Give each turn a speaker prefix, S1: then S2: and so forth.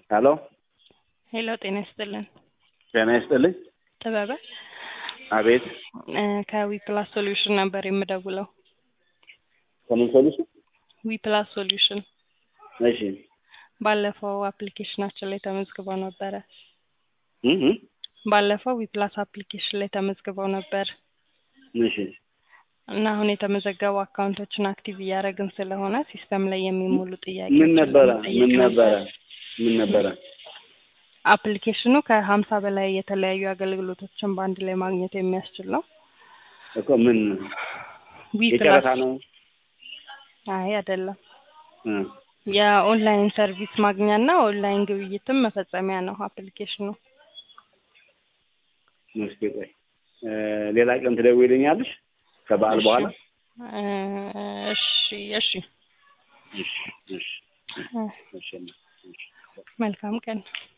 S1: ሄሎ
S2: ሄሎ ጤና ይስጥልን።
S1: ጤና ይስጥልኝ።
S2: ጥበበ
S1: አቤት
S2: እ ከዊፕላስ ሶሉሽን ነበር የምደውለው።
S1: ከምን ሶሉሽን?
S2: ዊፕላስ ሶሉሽን
S1: እሺ
S2: ባለፈው አፕሊኬሽናችን ላይ ተመዝግበው ነበረ።
S1: እህ
S2: ባለፈው ዊፕላስ አፕሊኬሽን ላይ ተመዝግበው ነበር
S1: እሺ
S2: እና አሁን የተመዘገቡ አካውንቶችን አክቲቭ እያደረግን ስለሆነ ሲስተም ላይ የሚሞሉ ጥያቄ
S1: ምን ነበረ ምን ነበረ ምን ነበረ?
S2: አፕሊኬሽኑ ከሀምሳ በላይ የተለያዩ አገልግሎቶችን በአንድ ላይ ማግኘት የሚያስችል ነው።
S1: እኮ ምን የጨረታ ነው?
S2: አይ አይደለም።
S1: እ
S2: የኦንላይን ሰርቪስ ማግኛና ኦንላይን ግብይትም መፈጸሚያ ነው አፕሊኬሽኑ።
S1: እስኪ ቆይ እ ሌላ ቀን ትደውይልኛለሽ ከበዓል በኋላ?
S2: እ እሺ እሺ
S1: እሺ እሺ
S2: እ
S1: እሺ እሺ
S2: መልካም ቀን